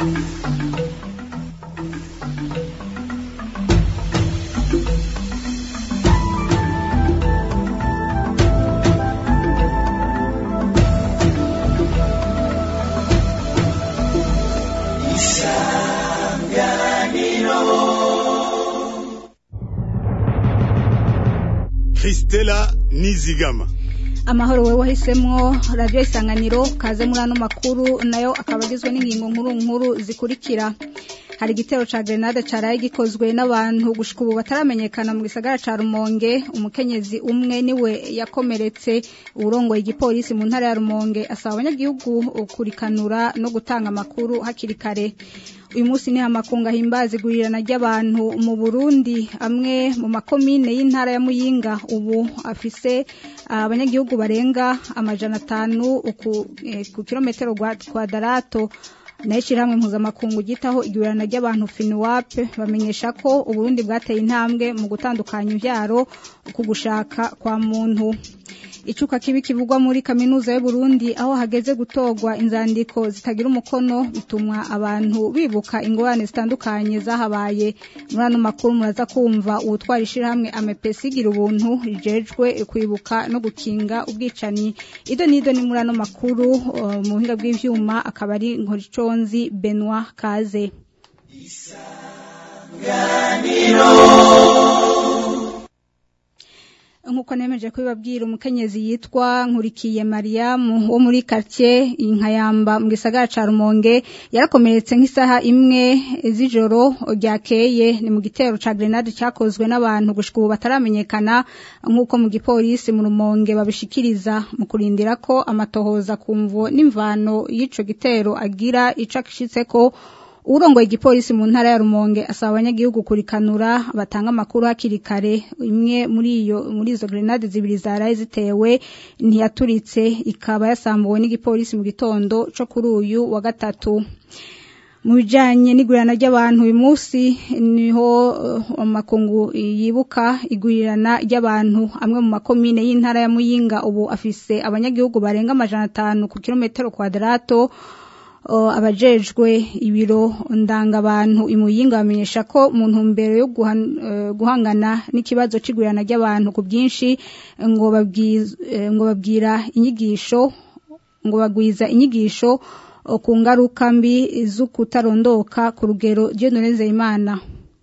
Christella Nizigama amahoro wewe wahisemwo radiyo isanganiro kaze muri ano makuru nayo akaba agizwe n'ingingo nkuru nkuru zikurikira hari igitero ca grenade caraye gikozwe n'abantu gushika ubu bataramenyekana mu gisagara ca Rumonge umukenyezi umwe niwe yakomeretse urongoye igipolisi mu ntara ya Rumonge asaba abanyagihugu kurikanura no gutanga amakuru hakiri kare uyu munsi ni amakunga himbaza igurirana ry'abantu mu Burundi amwe mu makomine y'intara ya Muyinga ubu afise abanyagihugu barenga amajana atanu ku kilometero kwadarato nayo ishyirahamwe mpuzamakungu gitaho igurana ry'abantu finiwape bamenyesha ko uburundi bwateye intambwe mu gutandukanya ibyaro ku gushaka kwa muntu icuka kibi kivugwa muri kaminuza y'uburundi aho hageze gutorwa inzandiko zitagira umukono bituma abantu bibuka ingorane zitandukanye zahabaye muri ano makuru muraza kumva uwutwara ishyirahamwe amepesi igira ubuntu rijejwe kwibuka no gukinga ubwicanyi ido n'ido ni muri ano makuru mu buhinga bw'ibyuma akaba ari nkoriconzi benwa kaze nkuko nemeje kubibabwira umukenyezi yitwa nkurikiye mariyamu wo muri quartier inkayamba mu gisagara ca rumonge yarakomeretse nk'isaha imwe z'ijoro ryakeye ni mu gitero ca grenade cyakozwe n'abantu gushika ubu bataramenyekana nk'uko mu gipolisi mu rumonge babishikiriza mu kurindira ko amatohoza kumvo n'imvano y'ico gitero agira ico akishitseko urongoye igipolisi mu ntara ya Rumonge asaba abanyagihugu kurikanura batanga amakuru hakiri kare imwe muri iyo muri izo grenade zibiri zaraye zitewe ntiyaturitse ikaba yasambuwe n'igipolisi mu gitondo co kuri uyu wa gatatu mu bijanye n'igurirana ry'abantu uyu munsi niho amakungu yibuka igurirana ry'abantu amwe mu makomine y'intara ya Muyinga ubu afise abanyagihugu barenga amajana atanu ku kilometero kwadarato abajejwe ibiro ndangabantu imuyinga bamenyesha ko mu ntumbero yo guhangana n'ikibazo c'igurana ry'abantu ku bwinshi ngo ngo babwira inyigisho ngo bagwiza inyigisho ku ngaruka mbi z'ukutarondoka ku rugero Dieudonne imana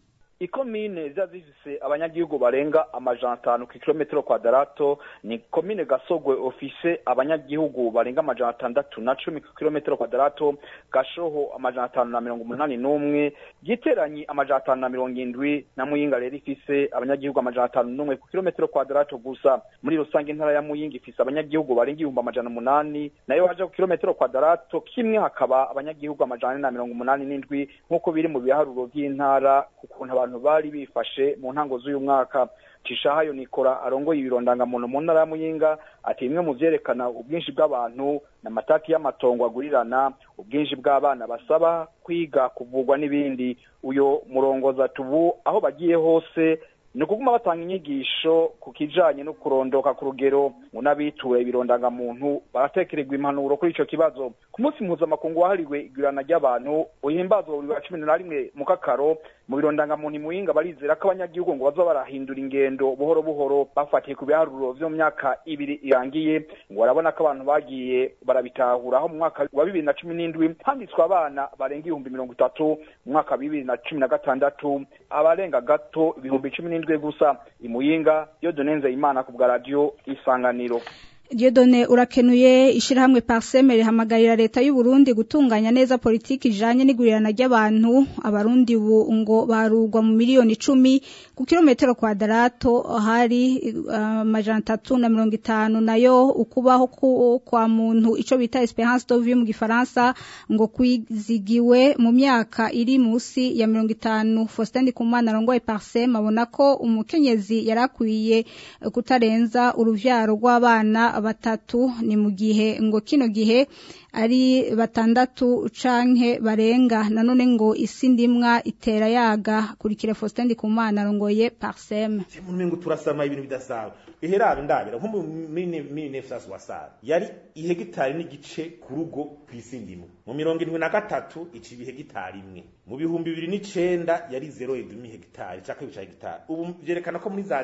ikomine ziba zifise abanyagihugu barenga amajana atanu ku kilometero kwadarato ni komine gasogwe ofise abanyagihugu barenga amajana atandatu na cumi ku kilometero kwadarato gashoho amajana atanu na mirongo umunani n'umwe giteranyi amajana atanu na mirongo indwi na muyinga rero ifise abanyagihugu amajana atanu n'umwe ku kilometero kwadarato gusa muri rusange intara ya muyinga ifise abanyagihugu barenga ibihumbi amajana umunani nayo haja ku kilometero kwadarato kimwe hakaba abanyagihugu amajana ane na mirongo umunani n'indwi nk'uko biri mu biharuro by'intara ku kuntu abantu bari bifashe mu ntango z'uyu mwaka cishahayo nikora arongoye ibirondangamuntu mu ntara ya muyinga ati bimwe mu vyerekana ubwinshi bw'abantu n'amatati y'amatongo agurirana ubwinshi bw'abana basaba kwiga kuvugwa n'ibindi uyo murongozi ati ubu aho bagiye hose ni ukuguma batanga inyigisho ku kijanye no kurondoka ku rugero ngo n'abituye ibirondangamuntu baratekererwa impanuro kuri ico kibazo ku munsi mpuzamakungu wahariwe igurana ry'abantu uhimbazwa buri wa cumi na rimwe mu kakaro mu birondangamuntu imuhinga barizera ko abanyagihugu ngo baza barahindura ingendo buhoro buhoro bafatiye ku biharuro vyo mu myaka ibiri irangiye ngo barabona ko abantu bagiye barabitahura aho mu mwaka wa bibiri na cumi n'indwi handitswe abana barenga ibihumbi mirongo itatu mu mwaka wa bibiri na cumi na gatandatu abarenga gato ibihumbi cumi n'indwi gusa imuyinga yo donenze imana ku bwa radiyo isanganiro Dieudonne urakenuye ishirahamwe Parseme rihamagarira leta y'u Burundi gutunganya neza politiki ijanye n'igurirana ry'abantu abarundi ubu ngo barugwa mu miliyoni icumi ku kilometero kwadarato hari amajana uh, atatu na mirongo itanu nayo ukubaho kwa muntu ico bita Esperance de vie mu gifaransa ngo kwizigiwe mu myaka iri musi ya mirongo itanu Faustin Kumana arongoye Parseme abona ko umukenyezi yarakwiye kutarenza uruvyaro rw'abana batatu ni mu gihe ngo kino gihe ari batandatu canke barenga nanone ngo isi ndimwa itera yaga kurikira Faustin Ndikumana arongoye Parsem umuntu ngo turasama ibintu bidasaba iheraro ndabira nko muri nefsas wasara yari ihegitari n'igice ku rugo kw'isi ndimwe mu mirongo irindwi na gatatu ica ibihegitari imwe mu bihumbi bibiri n'icenda yari zero edumi hegitari caka ibica hegitari ubu vyerekana ko muri za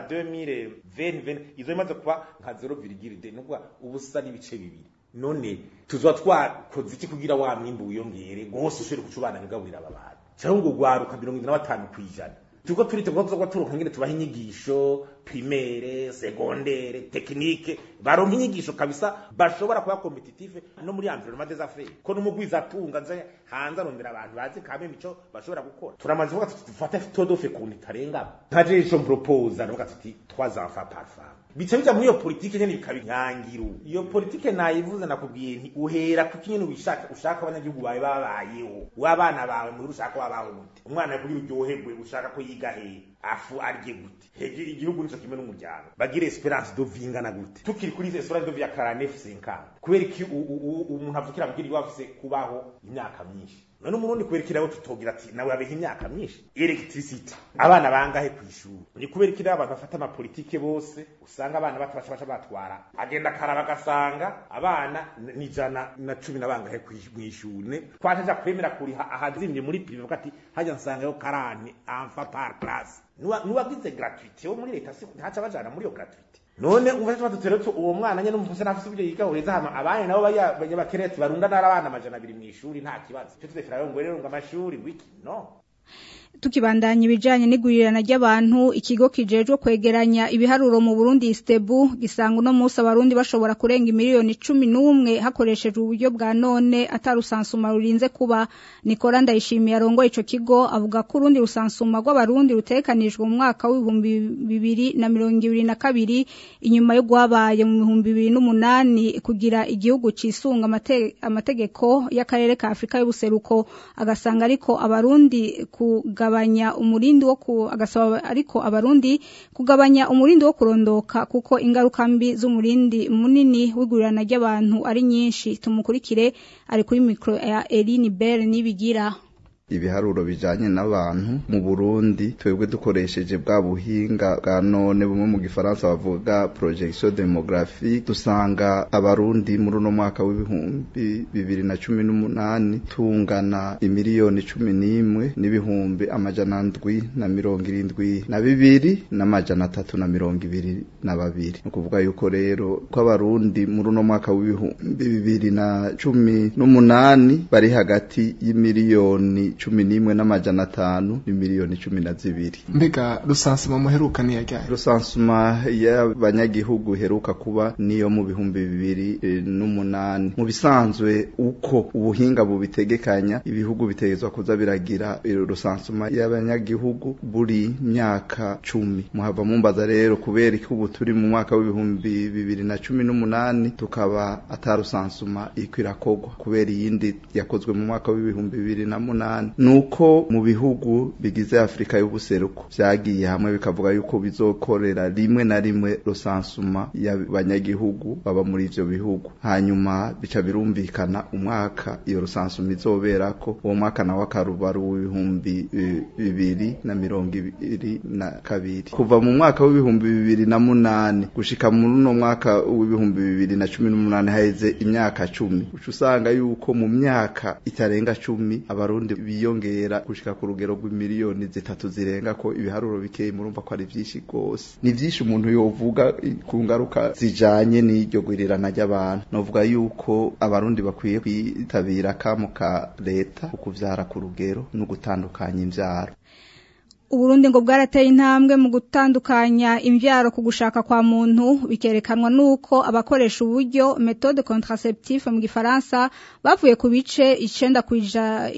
2020 izo imaze kuba nka zero virigire de nukuvuga ubusa n'ibice bibiri none tuzoba twakoze iki kugira wa mwimbu wiyongere gose ushobore kucubana bigaburira aba bantu cyangwa ngo ugwaruka mirongo ine na batanu kw'ijana turiko turite kuko tuzoba turonka ingene tubaha inyigisho primaire segondere tekinike baronka inyigisho kabisa bashobora kuba competitive no muri environnement des affaires ko n'umugwiza atunga nze hanze arondera abantu bazi kame mico bashobora gukora turamaze kuvuga tuti dufate todofe kuntu itarengamo nkaje ico mpropose aravuga tuti trois enfants par femme bica bija muri iyo politike nyene bikaba inyangiru iyo politike nayivuze nakubwiye nti uhera ku kinyene wishaka ushaka abanyagihugu bawe babayeho w'abana bawe muri ushaka wabaho gute umwana kugira uryoherwe ushaka ko yiga hehe afu arye gute hege igihugu nico kimwe n'umuryango bagire esperance de vie ingana gute tukiri kuri esperance de vie ya 49 50 kubera iki umuntu avukira mugira iwa afise kubaho imyaka myinshi none umurundi kubera iki nawe tutogira ati nawe abeha imyaka myinshi electricity abana bangahe ku ishuri ni kubera iki abantu bafata amapolitike bose usanga abana bato baca baca batwara agenda akaraba agasanga abana ni ijana na cumi na bangahe mw'ishuri twacaja kwemera kuriha ahazimye muri prive ati hajya nsangayo karane enfant par classe nuwagize gratuite wo muri leta ntaca bajana muri iyo gratuite none umva cyo batuteretse uwo mwana nyene umufuse nafise ubyo yiga ureza hama abanye nabo bakeretse barunda n'abana amajana abiri mw'ishuri nta kibazo cyo tudefera ngo rero ngo amashuri wiki no tukibandanya ibijanye n'igurirana ry'abantu ikigo kijejwe kwegeranya ibiharuro mu Burundi Istebu gisanga uno munsi abarundi bashobora kurenga miliyoni cumi n'umwe hakoreshejwe uburyo bwa none atarusansuma rurinze kuba Nikora Ndayishimiye arongoye ico kigo avuga ko urundi rusansuma rw'abarundi rutekanijwe mu mwaka w'ibihumbi bibiri na mirongo ibiri na kabiri inyuma yo guhabaye mu bihumbi bibiri n'umunani kugira igihugu cisunga amate, amategeko y'akarere ka Afrika y'ubuseruko agasanga ariko abarundi kugabanya umurindi wo ku agasaba ariko abarundi kugabanya umurindi wo kurondoka kuko ingaruka mbi z'umurindi munini w'igurirana ry'abantu ari nyinshi tumukurikire ari kuri micro ya Eline Bell nibigira ibiharuro bijanye n'abantu mu Burundi twebwe dukoresheje bwa buhinga bwa none bumwe mu gifaransa bavuga projection demographique dusanga abarundi muri uno mwaka w'ibihumbi bibiri na cumi n'umunani tungana imiliyoni cumi n'imwe n'ibihumbi amajana ndwi na mirongo irindwi na bibiri n'amajana atatu na mirongo ibiri na babiri ni ukuvuga yuko rero ko abarundi muri uno mwaka w'ibihumbi bibiri na cumi n'umunani bari hagati y'imiliyoni cumi n'imwe n'amajana atanu ni miliyoni cumi na zibiri mbega rusansuma muheruka ni yajyaye rusansuma y'abanyagihugu heruka kuba niyo mu bihumbi bibiri e, n'umunani mu bisanzwe uko ubuhinga bubitegekanya ibihugu bitegezwa kuza biragira rusansuma y'abanyagihugu buri myaka cumi muhava mumbaza rero kubera ko ubu turi mu mwaka w'ibihumbi bibiri na cumi n'umunani tukaba atarusansuma iriko irakogwa kubera iyindi yakozwe mu mwaka w'ibihumbi bibiri na munani nuko mu bihugu bigize Afrika y'ubuseruko vyagiye hamwe bikavuga yuko bizokorera rimwe na rimwe rusansuma y'abanyagihugu baba muri ivyo bihugu hanyuma bica birumvikana umwaka iyo rusansuma izoberako uwo mwaka nawo akaruba ari uw'ibihumbi bibiri na mirongo ibiri na kabiri kuva mu mwaka w'ibihumbi bibiri na munani gushika muri uno mwaka w'ibihumbi bibiri na cumi n'umunani haheze imyaka cumi uca usanga yuko mu myaka itarenga cumi abarundi biyongera gushika ku rugero rw'imiliyoni zitatu zirenga ko ibiharuro bikeye murumva ko ari vyinshi gose ni vyinshi umuntu yovuga ku ngaruka zijanye n'iryo gwirirana ry'abantu novuga yuko abarundi bakwiye kwitabira kamo ka leta ukuvyara ku rugero no gutandukanya imvyaro Uburundi ngo bwarateye intambwe mu gutandukanya imvyaro ku gushaka kwa muntu bikerekanwa nuko abakoresha uburyo méthode contraceptive mu gifaransa bavuye ku bice 9 kuija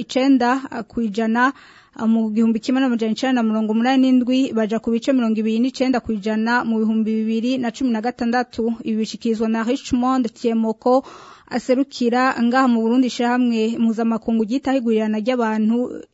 9 kwijana mu gihumbi kimwe n'amajana icenda na mirongo umunani n'indwi baja ku bice mirongo ibiri n'icenda kw'ijana mu bihumbi bibiri na cumi na gatandatu ibi bishikirizwa na Richmond Tiemoko aserukira ngaha mu Burundi ishyirahamwe mpuzamakungu ryitaho igurirana ry'abantu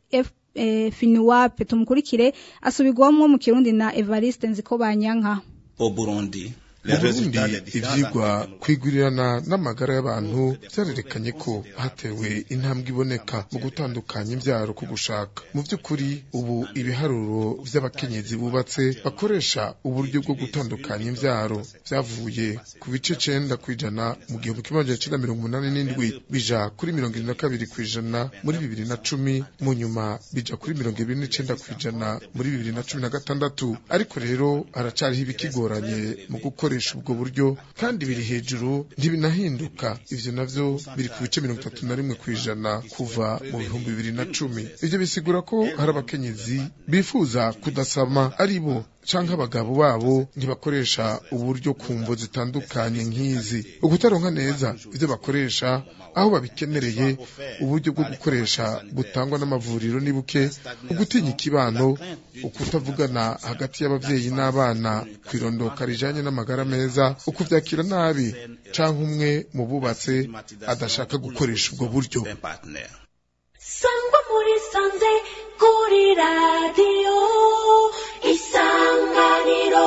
finiwape tumukurikire asubirwamo mu kirundi na evariste nziko banyanka au Burundi mu burundi ivyigwa kwigurirana n'amagara y'abantu vyarerekanye ko hatewe intambwe iboneka mu gutandukanya imvyaro ku gushaka mu vy'ukuri ubu ibiharuro vy'abakenyezi bubatse bakoresha uburyo bwo gutandukanya imvyaro vyavuye ku bice cenda kw'ijana mu gihumbi kimwe amajana icenda mirongo umunani n'indwi bija kuri mirongo irindwi na kabiri kw'ijana muri bibiri na cumi mu nyuma bija kuri mirongo ibiri n'icenda kw'ijana muri bibiri na cumi na gatandatu ariko rero haracariho ibikigoranye mu gukoresha ubwo buryo kandi biri hejuru ntibinahinduka ivyo navyo biri ku bice mirongo itatu na rimwe kw'ijana kuva mu bihumbi bibiri na cumi ivyo bisigura ko hari abakenyezi bifuza kudasama ari bo canke abagabo babo ntibakoresha uburyo ku mvo zitandukanye nk'izi ukutaronka neza ivyo bakoresha aho babikenereye uburyo bwo gukoresha butangwa n'amavuriro ni buke ugutinya ikibano ukutavugana hagati y'abavyeyi n'abana kwirondoka rijanye n'amagara meza ukuvyakira nabi canke umwe mu bubatse adashaka gukoresha ubwo buryo sangwa muri sanze kuri radiyo isanganiro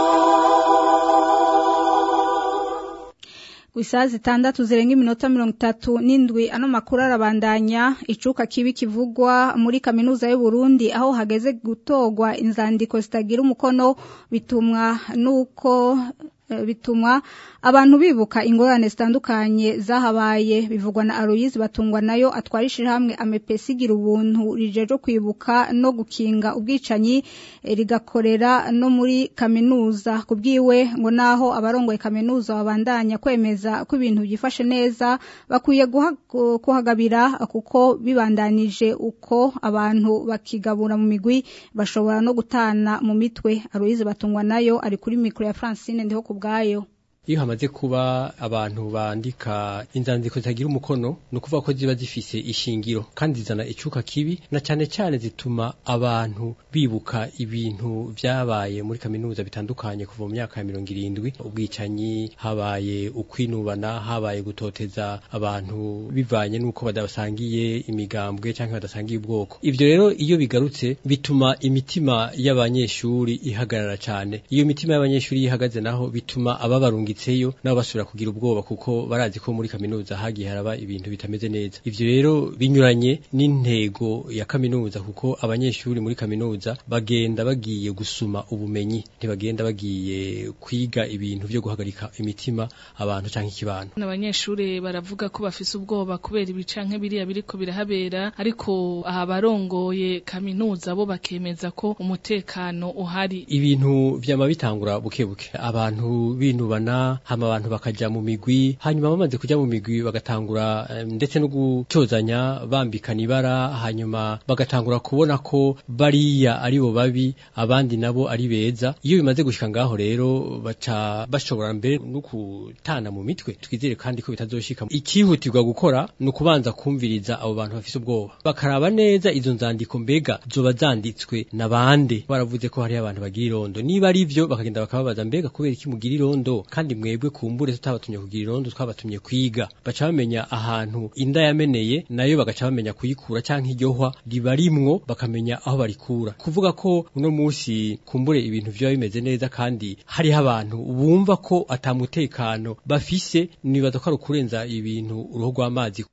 ku isaha zitandatu zirenga iminota mirongo itatu n'indwi ano makuru arabandanya icuka kibi kivugwa muri kaminuza y'u Burundi aho hageze gutogwa inzandiko zitagira umukono bitumwa nuko bitumwa abantu bibuka ingorane zitandukanye zahabaye bivugwa na Aloyizi batungwa nayo atwarishije hamwe amepesigira ubuntu rijeje kwibuka no gukinga ubwicanyi rigakorera no muri kaminuza kubwiwe ngo naho abarongoye kaminuza babandanya kwemeza ko ibintu byifashe neza bakwiye kuhagabira kuko bibandanije uko abantu bakigabura mu migwi bashobora no gutana mu mitwe Aloyizi batungwa nayo ari kuri mikro ya Francine ndiho kubgayo iyo hamaze kuba abantu bandika inzandiko zitagira umukono ni ukuvuga ko ziba zifise ishingiro kandi zizana icuka kibi na cyane cyane zituma abantu bibuka ibintu vyabaye muri kaminuza bitandukanye kuva mu myaka ya mirongo irindwi ubwicanyi habaye ukwinubana habaye gutoteza abantu bivanye n'uko badasangiye imigambwe cyangwa badasangiye ubwoko ivyo rero iyo bigarutse bituma imitima y'abanyeshuri ihagarara cyane iyo mitima y'abanyeshuri ihagaze naho bituma ababarunga banditseyo nabo basubira kugira ubwoba kuko barazi ko muri kaminuza hagiye haraba ibintu bitameze neza ivyo rero binyuranye n'intego ya kaminuza kuko abanyeshuri muri kaminuza bagenda bagiye gusuma ubumenyi ntibagenda bagiye kwiga ibintu vyo guhagarika imitima abantu canke ikibano abanyeshuri baravuga ko bafise ubwoba kubera ibi canke biriya biriko birahabera ariko aha barongoye kaminuza bo bakemeza ko umutekano uhari ibintu vyama bitangura buke buke abantu binubana hama abantu bakaja mu migwi hanyuma bamaze kuja mu migwi bagatangura ndetse no gucozanya bambikana ibara hanyuma bagatangura kubona ko bariya ari bo babi abandi nabo ari beza iyo bimaze gushika ngaho rero baca bashobora mbere no kutana mu mitwe twizere kandi ko bitazoshika ikihutirwa gukora ni ukubanza kumviriza abo bantu bafise ubwoba bakaraba neza izo nzandiko mbega zoba zanditswe na bande baravuze ko hariho abantu bagira irondo niba ari vyo bakagenda bakababaza mbega kubera iki mugira irondo kandi mwebwe kumbure tutabatumye kugira irondo twabatumye kwiga baca bamenya ahantu inda yameneye nayo bagaca bamenya kuyikura canke iryohwa riba rimwo bakamenya aho barikura kuvuga ko uno musi kumbure ibintu vyo bimeze neza kandi hariho abantu bumva ko atamutekano bafise nibaza ko ari ukurenza ibintu uruhu rw'amazi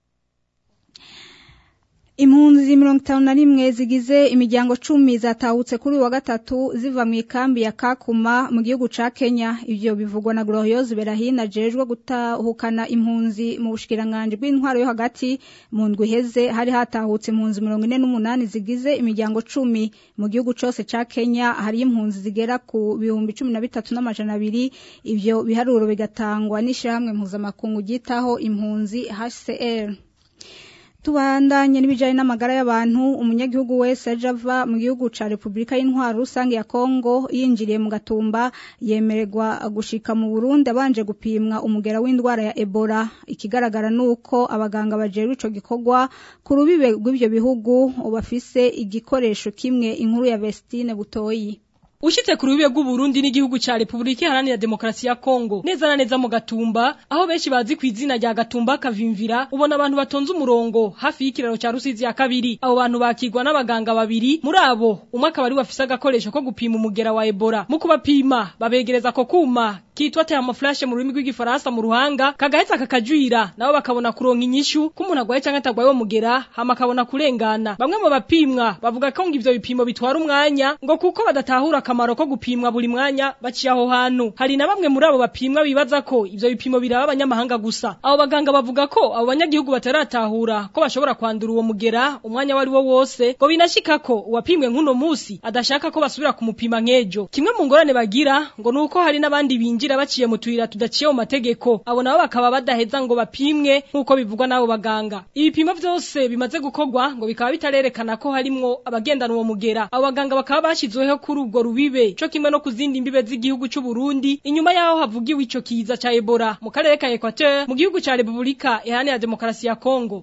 Impunzi mirongo itanu na rimwe zigize imiryango cumi zatahutse kuri uyu wa gatatu ziva mu ikambi ya Kakuma mu gihugu ca Kenya ivyo bivugwa na Gloriose Berahina jejwe gutahukana impunzi mu bushikiranganje bw'intwaro yo hagati mu ndwi heze hari hatahutse impunzi mirongo ine n'umunani zigize imiryango cumi mu gihugu cose ca Kenya hari impunzi zigera ku bihumbi cumi na bitatu n'amajana abiri ivyo biharuro bigatangwa n'ishirahamwe mpuzamakungu ryitaho impunzi HCR tubandanye n'ibijanye n'amagara y'abantu umunyagihugu wese aje ava mu gihugu ca Republika y'Intwaro rusange ya Kongo yinjiriye mu gatumba yemererwa gushika mu Burundi abanje gupimwa umugera w'indwara ya Ebola ikigaragara nuko abaganga bajeje ico gikorwa ku rubibe rw'ivyo bihugu bafise igikoresho kimwe inkuru ya Vestine Butoyi Ushitse ku rubibe rw'Uburundi n'igihugu ca Republika Iharanira Demokarasi ya Kongo neza na neza mu Gatumba aho benshi bazi ku izina rya Gatumba kavimvira ubona abantu batonze umurongo hafi y'ikiraro ca Rusizi ya kabiri abo bantu bakigwa n'abaganga babiri muri abo umwe akaba ari wafise agakoresho ko gupima umugera wa Ebola mu kubapima babegereza ko kuma kitwa thermoflash mu rurimi rw'igifaransa mu ruhanga kagaheza kakajwira nabo bakabona kuronka inyishu k'umuntu agwaye canke atagwaye wo mugera hama akabona kurengana bamwe mu bapimwa bavuga ko ngo ivyo bipimo bitwara umwanya ngo kuko badatahura akamaro ko gupimwa buri mwanya baciye aho hantu hari na bamwe muri abo bapimwa bibaza ko ivyo bipimo biraba abanyamahanga gusa abo baganga bavuga ko abo banyagihugu bataratahura ko bashobora kwandura uwo mugera umwanya wari wo wose ngo binashika ko uwapimwe nk'uno musi adashaka ko basubira kumupima nk'ejo kimwe mu ngorane bagira ngo nuko hari n'abandi binjira baciye mu tuyira tudaciye mu mategeko abo nabo bakaba badaheza ngo bapimwe nk'uko bivugwa n'abo baganga ibipimo vyose bimaze gukorwa ngo bikaba bitarerekana ko harimwo abagendana uwo mugera abo baganga bakaba bashyizweho kuri ubwo rubibe co kimwe no ku zindi mbibe z'igihugu c'u Burundi inyuma yaho havugiwe ico kiza ca Ebola mu karere ka Equateur mu gihugu ca Republika Iharanira Demokarasi ya Kongo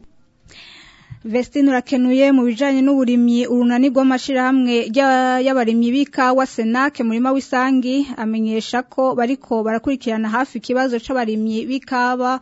Vestine urakenuye mu bijanye n'uburimyi urunani rw'amashirahamwe y'abarimyi b'ikawa Senac murima w'isangi amenyesha ko bariko barakurikirana hafi ikibazo c'abarimyi b'ikawa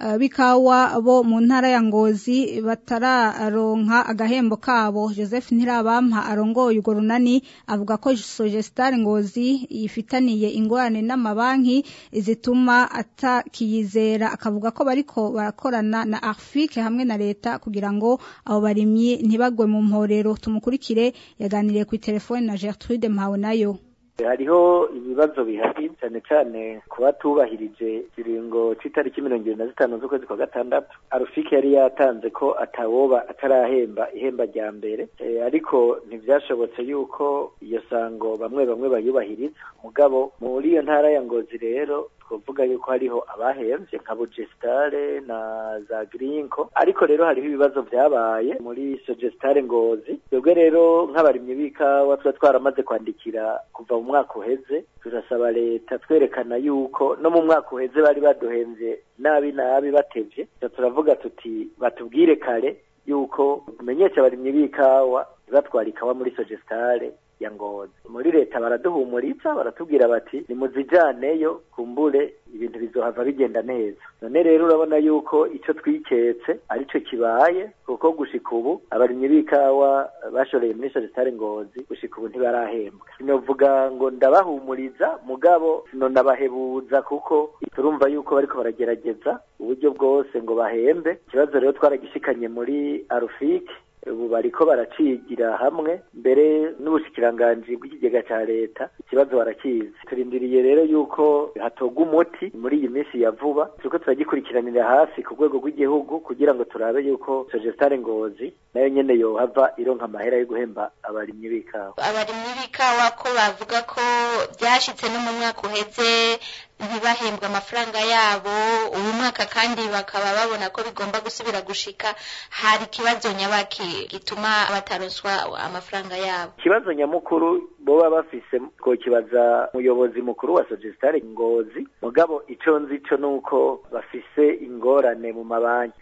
bikawa bo mu ntara ya ngozi batararonka agahembo kabo joseph ntirabampa arongoye urwo runani avuga ko sogestar ngozi yifitaniye ingorane n'amabanki zituma atakiyizera akavuga ko bariko barakorana na arfik hamwe na leta kugira ngo abo barimyi ntibagwe mu mporero tumukurikire yaganiriye ku telefone na gertrude mpawe nayo hariho ibibazo bihari cyane cyane ku batubahirije ikiringo cy'itariki mirongo irindwi na zitanu z'ukwezi kwa gatandatu arufike yari yatanze ko atawoba atarahemba ihemba rya mbere ariko ntibyashobotse yuko iyo sango bamwe bamwe bayubahiriza mugabo muri iyo ntara ya ngozi rero twavuga yuko hariho abahembye nka bugestare na za girinko ariko rero hariho ibibazo byabaye muri sogestare ngozi twebwe rero nk'abarimyi b'ikawa tuba twaramaze kwandikira kuva mu mwaka uheze turasaba leta twerekana yuko no mu mwaka uheze bari baduhembye nabi nabi batevye turavuga tuti batubwire kare yuko tumenyesha abarimyi b'ikawa batwara ikawa muri sogestare ya ngozi muri leta baraduhumuriza baratubwira bati nimuzijaneyo kumbure ibintu bizohava bigenda neza none rero urabona yuko ico twiketse arico kibaye kuko gushika ubu abarimyi b'ikawa bashoreye muri sogestare ngozi gushika ubu ntibarahembwa sinovuga ngo ndabahumuriza mugabo sinonabahebuza kuko turumva yuko bariko baragerageza uburyo bwose ngo bahembe ikibazo rero twaragishikanye muri arufike ubu bariko baracigira hamwe mbere n'ubushikiranganji bw'ikigega ca leta ikibazo barakizi turindiriye rero yuko hatogwa umuti muri iyi minsi ya vuba turiko turagikurikiranira hafi ku rwego rw'igihugu kugira ngo turabe yuko sogestare ngozi nayo nyene yohava ironka amahera yo guhemba abarimyi b'ikawa abarimyi b'ikawa ko bavuga ko byashitse no mu mwaka uheze ntibahembwe amafaranga yabo uyu mwaka kandi bakaba babona ko bigomba gusubira gushika hari ikibazo nyabaki gituma bataronswa amafaranga yabo ikibazo nyamukuru boba bafise ko kibaza umuyobozi mukuru wa sogestare ngozi mugabo ico nzi co nuko bafise ingorane mu mabanki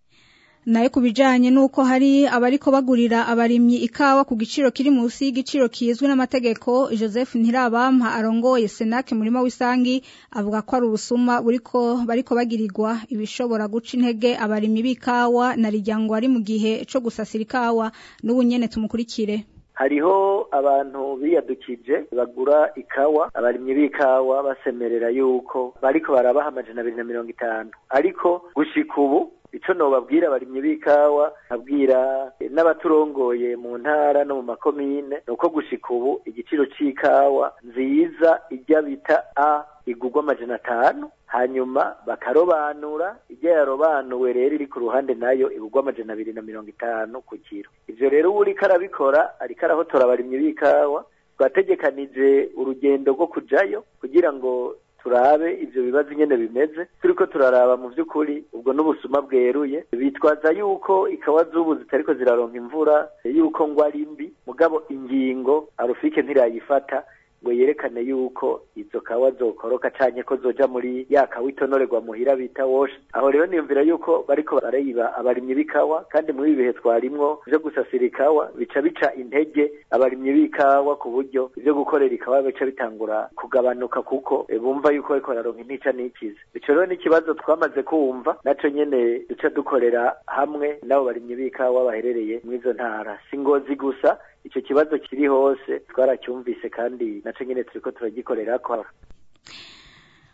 nayo kubijanye nuko hari abariko bagurira abarimyi ikawa ku giciro kiri munsi y'igiciro kizwi n'amategeko Joseph Ntirabampa arongoye Senac murima w'isangi avuga ko ari ubusuma buriko bariko bagirirwa ibishobora guca intege abarimyi b'ikawa na rijyango ari mu gihe co gusasira ikawa n'ubu nyene tumukurikire hariho abantu biyadukije bagura ikawa abarimyi b'ikawa basemerera yuko bariko barabaha amajana abiri na mirongo itanu ariko gushika ubu ico nobabwira abarimyi b'ikawa abwira n'abaturongoye mu ntara no mu makomine nuko gushika ubu igiciro c'ikawa nziza ijya bita a igurwa amajana atanu hanyuma bakarobanura ijya yarobanuwe rero iri ku ruhande nayo igurwa amajana abiri na mirongo itanu ku kiro ivyo rero uwo uriko arabikora ariko arahotora abarimyi b'ikawa twategekanije urugendo rwo kujayo kugira ngo turabe ivyo bibazo nyene bimeze turiko turaraba mu vy'ukuri ubwo n'ubusuma bweruye bitwaza yuko ikawa z'ubu zitariko ziraronka imvura yuko ngo ari mbi mugabo ingingo arufike ntirayifata ngo yerekane yuko izo kawa zokoroka canke ko zoja muri ya kawa itonorerwa muhira bita wash aho rero niyumvira yuko bariko barayiba abarimyi b'ikawa kandi muri ibi bihe twarimwo vyo gusasira ikawa bica bica intege abarimyi b'ikawa ku buryo ivyo gukorera ikawa bica bitangura kugabanuka kuko bumva yuko bariko bararonka intica n'ikize ico rero n'ikibazo twamaze kumva naco nyene duca dukorera hamwe n'abo barimyi b'ikawa baherereye mw'izo ntara si ngozi gusa icyo kibazo kiri hose twaracyumvise kandi naco nyene turiko turagikorera ko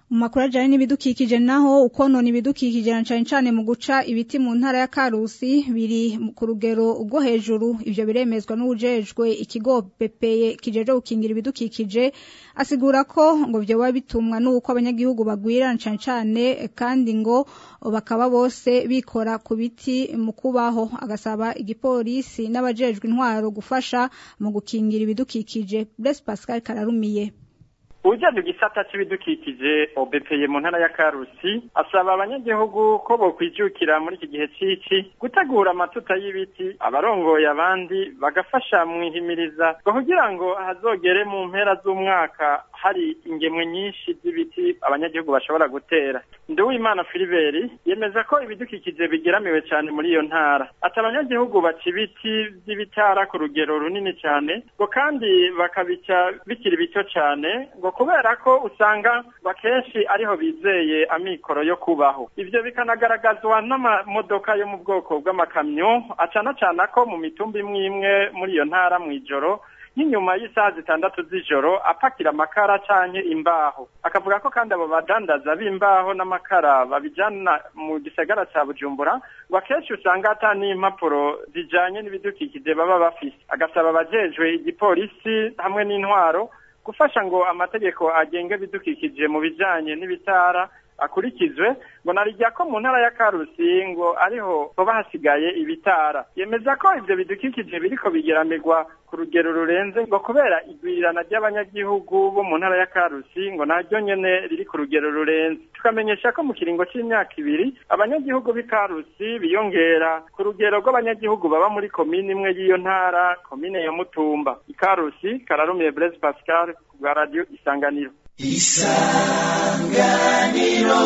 mu makuru ajyanye n'ibidukikije naho ukonona ibidukikije na cyane cyane mu guca ibiti mu ntara ya karusi biri ku rugero rwo hejuru ibyo biremezwa n'ujejwe ikigo bepeye kijeje gukingira ibidukikije asigura ko ngo byoba bitumwa n'uko abanyagihugu bagwira na cyane cyane kandi ngo bakaba bose bikora ku biti mu kubaho agasaba igipolisi n'abajejwe intwaro gufasha mu gukingira ibidukikije Blaise Pascal Kararumiye ujyaje igisata cy'ibidukikije obepeye mu ntara ya karusi asaba abanyagihugu ko bokwijukira muri iki gihe cy'iki gutegura amatuta y'ibiti abarongoye abandi bagafasha mu ihimiriza ngo kugira ngo hazogere mu mpera z'umwaka hari ingemwe nyinshi z'ibiti abanyagihugu bashobora gutera nduwimana filiberi yemeza ko ibidukikije bigeramiwe cyane muri iyo ntara ati abanyagihugu baca ibiti by'ibitara ku rugero runini cyane ngo kandi bakabica bikiri bito cyane ngo kubera ko usanga bakenshi ariho bizeye amikoro yo kubaho ivyo bikanagaragazwa n'amamodoka yo mu bwoko bw'amakamyo acana cana ko mu mitumba imwe imwe muri iyo ntara mw'ijoro nk'inyuma y'isaha zitandatu z'ijoro apakira amakara canke imbaho akavuga ko kandi abo badandaza b'imbaho n'amakara babijana mu gisagara ca bujumbura ngo akenshi usanga ata n'impapuro zijanye n'ibidukikije baba bafise agasaba abajejwe igipolisi hamwe n'intwaro gufasha ngo amategeko agenga ibidukikije mu bijanye n'ibitara akurikizwe ngo narijya ko mu ntara ya karusi ngo ariho hoba hasigaye ibitara yemeza ko ivyo bidukikije biriko bigeramirwa ku rugero rurenze ngo kubera igwirirana ry'abanyagihugu bo mu ntara ya karusi ngo naryo nyene riri ku rugero rurenze tukamenyesha ko mu kiringo c'imyaka ibiri abanyagihugu b'i karusi biyongera ku rugero rw'abanyagihugu baba muri komine imwe y'iyo ntara komine ya mutumba ikarusi kararumiye blaise pascal ku bwa radio isanganiro isanganiro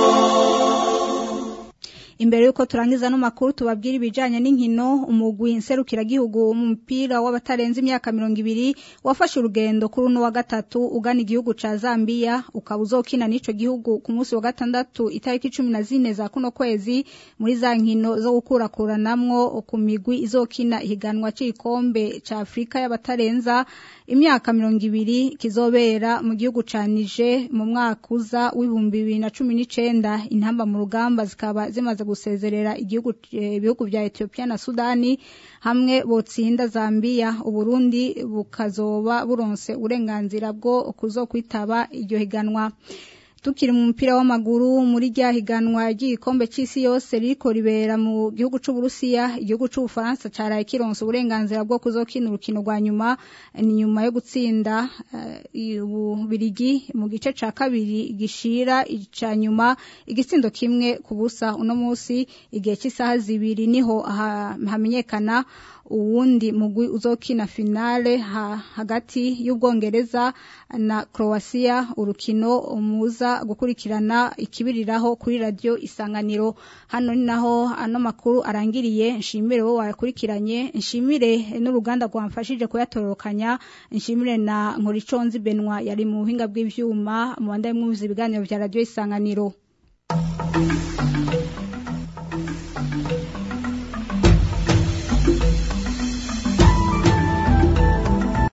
imbere yuko turangiza no makuru tubabwira ibijanye n'inkino umugwi nserukiragihugu mu mupira w'abatarenze imyaka mirongo ibiri wafashe urugendo kuri uno wa gatatu ugana igihugu ca Zambia ukaba uzokina n'ico gihugu ku munsi wa gatandatu itariki cumi na zine za kuno kwezi muri za nkino zo gukurakuranamwo ku migwi izokina ihiganwa c'igikombe ca Afrika y'abatarenza imyaka mirongo ibiri kizobera mu gihugu ca Niger mu mwaka uza w'ibihumbi bibiri na cumi n'icenda intamba mu rugamba zikaba zimaze gusezerera igihugu ibihugu vya Ethiopia na Sudani hamwe botsinda Zambia Uburundi bukazoba buronse uburenganzira bwo kuzokwitaba iryo higanwa tukiri mu mupira w'amaguru muri rya higanwa ry'igikombe cy'isi yose ririko ribera mu gihugu c'uburusiya igihugu c'ubufaransa caraye kironse uburenganzira bwo kuzokina urukino rwa nyuma ni nyuma yo gutsinda ububirigi mu gice ca kabiri gishira ica nyuma igitsindo kimwe ku busa uno munsi igihe cy'isaha zibiri niho hamenyekana uwundi mugwi uzokina finale ha, hagati y'ubwongereza na Croatia urukino muza gukurikirana ikibiriraho kuri radio isanganiro hano ni naho ano makuru arangiriye nshimire wo wayakurikiranye nshimire n'uruganda rwamfashije kuyatororokanya nshimire na Nkoriconzi Benwa yari mu buhinga bw'ivyuma mu bandaye mwumviza ibiganiro vya radio isanganiro